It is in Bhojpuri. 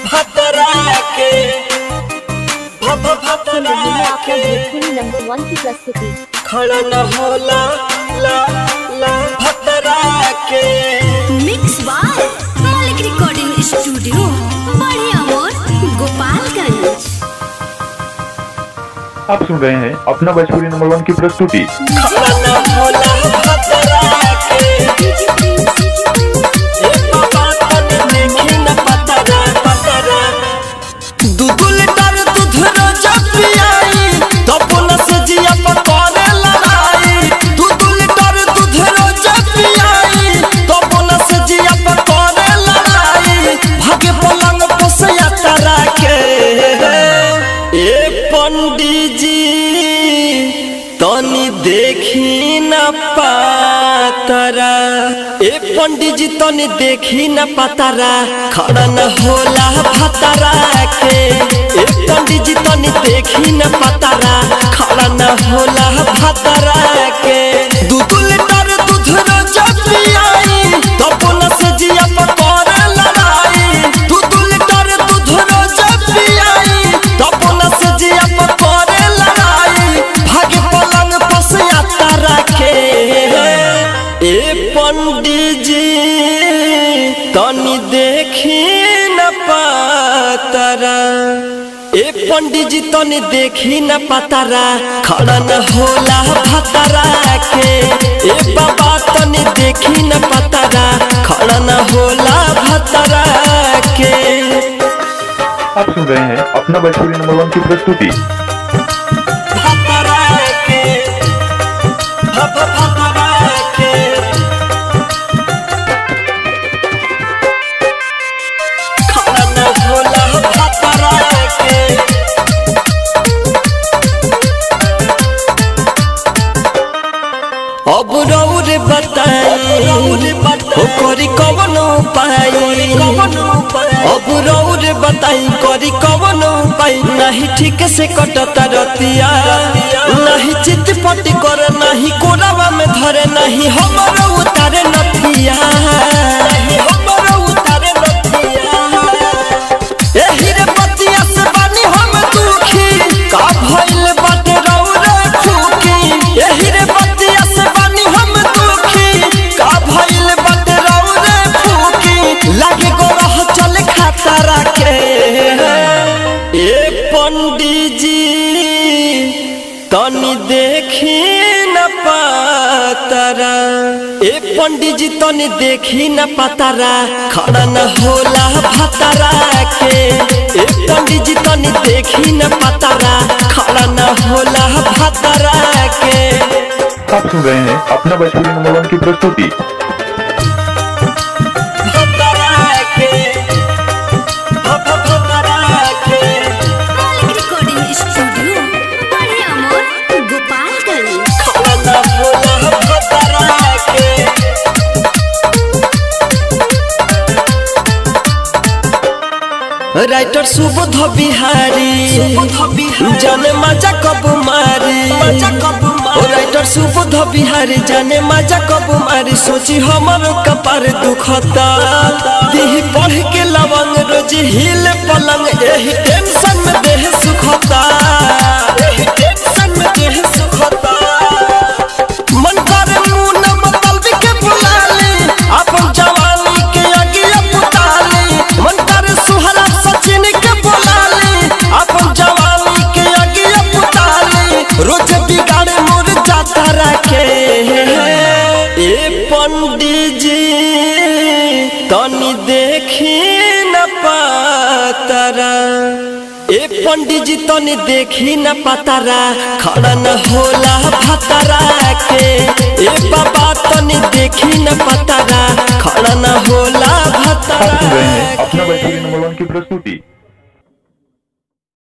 भतरा के भत सुन रहे हैं भतरा आपका के भोजपुरी नंबर वन की प्रस्तुति खड़ा न होला ला ला भतरा के mix by Malik recording studio बड़े अमोर गोपालगंज आप सुन रहे हैं अपना भोजपुरी नंबर वन की प्रस्तुति खड़ा न होला भतरा के ए बाबा तने देखी न पतरा पतरा दूध लीटर दूध रोज पियाई तब न से जिया पकड़े लड़ाई दूध लीटर दूध रोज पियाई तब न से जिया पकड़े लड़ाई भागे पलंग पोसया तारा के ए पंडित जी तनी देखी न पातरा ए पंडित जी तनी देखी न पातरा खड़ा न होला भतरा के ए पंडित जी तनी देखी न पातरा खड़ा न होला भतरा के दूध लीटर दूध रोज पियाई तब न से जिया पकड़े लड़ाई दूध लीटर दूध रोज पियाई तब न से जिया पकड़े लड़ाई भागे पलंग पसया तारा के ए पंडित जी तनी देखी न पातरा ए पंडित जी तनी देखी न पातरा खड़ा न होला भतरा के ए बाबा तनी देखी न पातरा खड़ा न होला भतरा के आप सुन रहे हैं अपना भोजपुरी नंबर वन की प्रस्तुति भतरा के भत भतरा के खड़ा न होला भतरा के अब रौर बताई ओ करी कवन उपाय अब रौर बताई करी कवन उपाय नहीं ठीक से कटता रतिया नहीं चित पटी कर नहीं कोरावा में धरे नहीं हमर उतारे नथिया नहीं हमर उतारे नथिया एही रे बतिया से बानी हम दुखी का भइल बाटे रौरे खुकी एही रे बतिया से बानी हम दुखी का भइल बाटे रौरे खुकी लागे गोरह चल खातरा के ए पंडित जी तनी देखी न पातरा ए पंडित जी तनी देखी न पातरा खड़ा न होला भतरा के ए पंडित जी तनी देखी न पातरा खड़ा न होला भतरा के आप सुन रहे हैं अपना भोजपुरी नंबर वन की प्रस्तुति भतरा के भत भतरा के मालिक रिकॉर्डिंग स्टूडियो बड़े अमोर गोपालगंज खड़ा न होला भतरा के राइटर सुबोध बिहारी जाने मजा कब मारी ओ राइटर सुबोध बिहारी जाने मजा कब मारी सोची हमर कपार दुखता दिह पढ़ के लवंग रोज हिल पलंग एही टेंशन में देह सुखता एही टेंशन में देह सुखता मन करे मुंह न मतलबी के बुलाली अपन जवानी के अगिया पुताली मन करे सुहरा सचिन के बुलाली अपन जवानी के अगिया पुताली रोज बिगाड़े मोर जाता रखे ए पंडित जी तनी देखी न पातरा ए पंडित जी तनी देखी न पातरा खड़ा न होला भतरा के ए बाबा तनी देखी न पातरा खड़ा न होला आप सुन रहे हैं अपना भतरा भोजपुरी के नंबर वन की प्रस्तुति